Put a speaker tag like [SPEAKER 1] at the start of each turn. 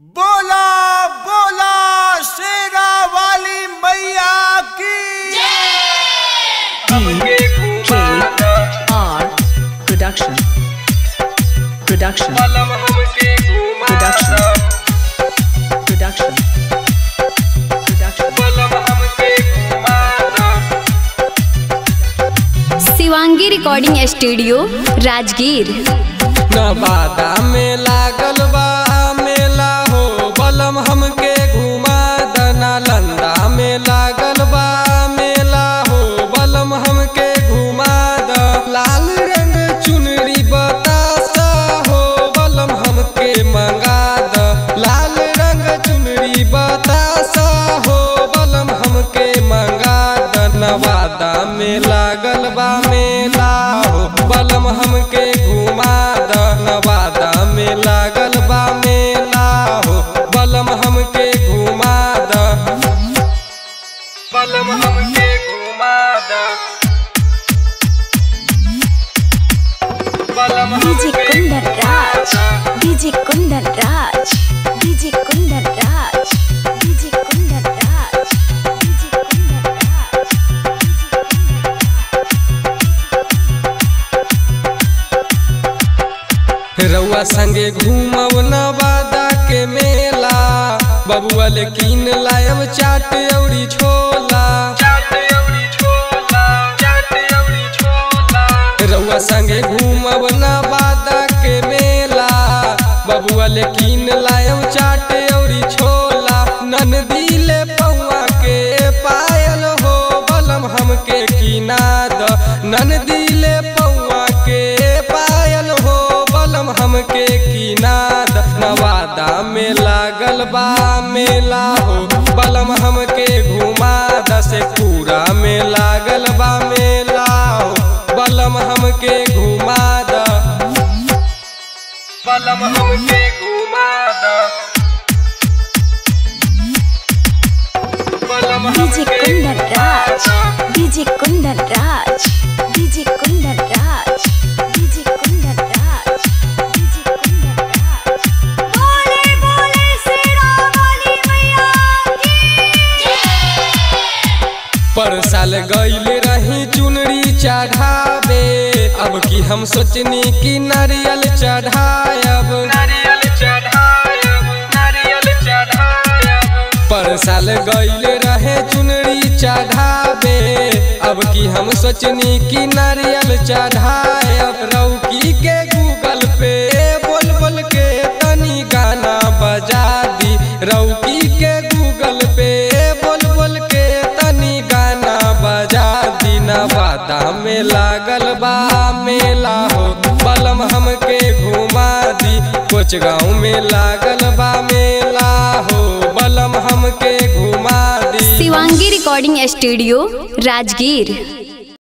[SPEAKER 1] बोला बोला शेरा वाली मैया की
[SPEAKER 2] D K R Production. Production. Production. Production. Production.
[SPEAKER 3] Shivangi recording studio Rajgir
[SPEAKER 4] Nawada में लागल बा मेला हो बलम हमके घुमा दना लंदा में लागल बा मेला हो बलम हमके घुमा द लाल रंग चुनरी बतासा हो बलम हमके मंगा द लाल रंग चुनरी बतासा हो बलम हमके मंगा द नवादा में लागल बा मेला हो बलम हमके घुमा द नवादा में लागल बा मेला हो बलम हमके घुमा द बलम हमके घुमा द बलम
[SPEAKER 3] DJ Kundan Raj DJ Kundan Raj DJ Kundan Raj DJ Kundan Raj DJ Kundan Raj
[SPEAKER 4] रउआ संगे घूमब नवादा के मेला बबुआ ले कीन लायब चाट औरी छोला रउआ संगे घूमब नवादा के मेला बबुआ ले कीन लायब चाट औरी छोला ननदी ले पौआ के पायल हो बलम हमके कीना द ननदी ले पौआ के पायल हो बलम हमके कीना द नवादा में लागल बा मेला हो बलम हमके घुमा द से पूरा में लागल बा मेला हो बलम हमके घुमा द बलम हमके घुमा द बलम
[SPEAKER 3] डीजे
[SPEAKER 4] हमके
[SPEAKER 3] कुंदन राज
[SPEAKER 4] घुमा द।
[SPEAKER 3] DJ Kundan Raj DJ Kundan Raj DJ Kundan Raj DJ Kundan Raj बोले बोले शेरा वाली मैया की
[SPEAKER 4] पर साल गईल रही चुनरी चढ़ावे अब की हम सोचनी कि नारियल चढ़ायब नारियल चढ़ायब नारियल चढ़ायब पर साल गईल रहे चुनरी चढ़ावे अब की हम सोचनी कि नारियल चढ़ायब रौकी के गूगल पे बोल बोल के तनी गाना बजा दी रौकी के गूगल पे बोल बोल के तनी गाना बजा दी नवादा में लागल बा मेला हो बलम हमके घुमा दी कुछ गाँव में लागल बा मेला हो बलम हमके घुमा दी
[SPEAKER 3] शिवांगी रिकॉर्डिंग स्टूडियो राजगीर